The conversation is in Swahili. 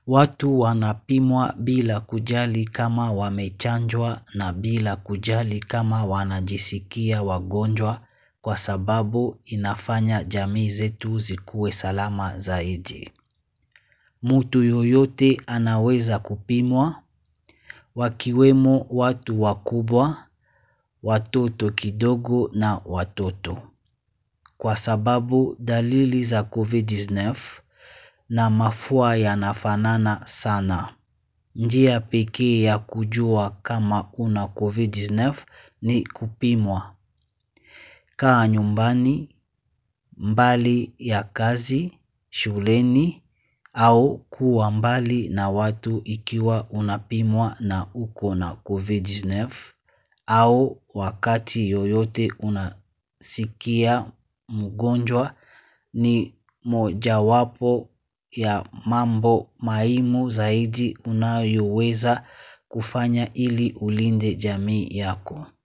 Watu wanapimwa bila kujali kama wamechanjwa na bila kujali kama wanajisikia wagonjwa kwa sababu inafanya jamii zetu zikuwe salama zaidi. Mtu yoyote anaweza kupimwa wakiwemo watu wakubwa, watoto kidogo na watoto. Kwa sababu dalili za COVID-19 na mafua yanafanana sana. Njia pekee ya kujua kama una COVID-19 ni kupimwa. Kaa nyumbani, mbali ya kazi, shuleni au kuwa mbali na watu ikiwa unapimwa na uko na COVID-19 au wakati yoyote unasikia mgonjwa ni mojawapo ya mambo muhimu zaidi unayoweza kufanya ili ulinde jamii yako.